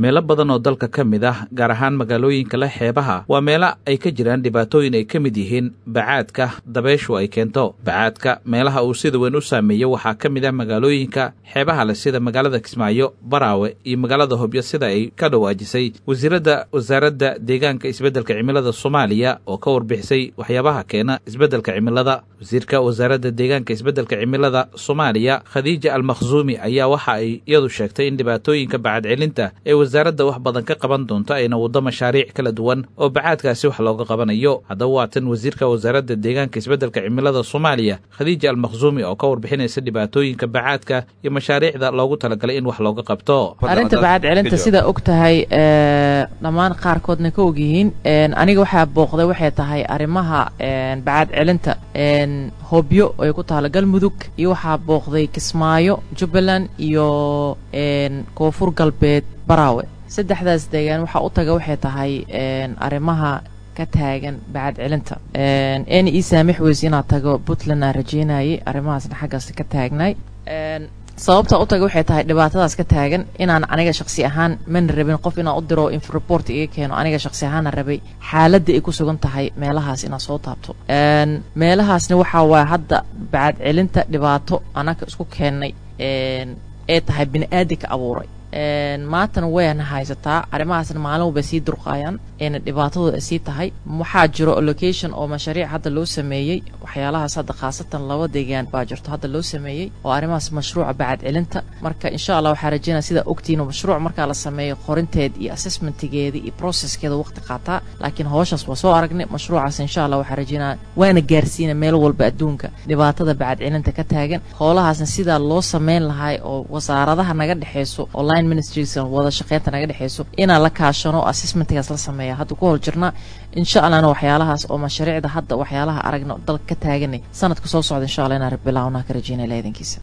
meelo badan oo dalka ka mid ah gaar ahaan magaalooyinka leh xeebaha waa meelo ay ka jiraan dhibaatooyin ay ka mid yihiin bacaadka dabeyshu ay keento bacaadka meelaha uu sida weyn u saameeyo waxaa ka mid ah magaalooyinka xeebaha leh sida magaalada kismaayo baraawe iyo magaalada hobyo sida ay ka dhawaajisay wasiiradda wasaaradda deegaanka isbeddelka cimilada soomaaliya oo ka warbixisay waxyaabaha keena isbeddelka cimilada wasiirka wasaaradda deegaanka isbeddelka cimilada soomaaliya khadiija almakhsuumi ayaa waxa ay iyadu sheegtay in dhibaatooyinka bacadcelinta ee wasaaradda wax badan ka qaban doonto ayna waddo mashaariic kala duwan oo bacaadkaasi wax looga qabanayo haddaba waa tan wasiirka wasaaradda deegaanka isbeddelka cimilada soomaaliya khadiija almakhsuumi oo ka warbixinaysa dhibaatooyinka bacaadka iyo mashaariicda loogu talagalay in wax looga qabto arrinta bacad celinta sidaa og tahay dhammaan qaarkoodna ka ogyihiin aniga waxaa booqday waxay tahay arrimaha bacad celinta hobyo ay ku taalo galmudug iyo waxaa booqday kismaayo jubbaland iyo koonfur galbeed baraawe saddexdaas deegaan waxaa u taga waxay tahay arrimaha ka taagan bacad celinta n ii saamix weyse inaad tago puntland aan rajeynayay arrimahaasna xaggaas ka taagnay sababta u taga waxay tahay dhibaatadaas ka taagan inaan aniga shaksi ahaan mana rabin qof inaan u diro report iga keeno aniga shaksi ahaana rabay xaaladda ay ku sugan tahay meelahaas inaad soo taabto meelahaasna waxaa waaya hadda bacad celinta dhibaato anaka isku keennay ee tahay bini aadinka abuuray maantana wayna haysataa arrimahaasna maalin walbay sii durqaayaan eena dhibaatadooda sii tahay waxaa jiro location oo mashariic hadda loo sameeyey waxyaalahaas hadda khaasatan laba deegaan baa jirto hadda loo sameeyey oo arrimahaas mashruuca bacad celinta marka insha allah waxaa rajeynaya sidaa ogtihiin mashruuc markaa la sameeyo qorinteed iyo assessmentigeeda iyo processkeeda waqti qaataa laakiin howshaas waa soo aragnay mashruucaas insha allah waxaa rajeynaya waana gaarsiina meel walba adduunka dhibaatada bacad celinta ka taagan howlahaasna sidaa loo sameyn lahay oo wasaaradaha naga dhexeyso online ministries wada shaqeynta naga dhexeyso inaan la kaashano assessmentigaas la sameeya hadda ku hor jirnaa insha allahna waxyaalahaas oo mashariicda hadda waxyaalaha aragna dalka ka taaganay sanadka soo socda insha allah inaan bilaawna ka rajeynaya leedankiisa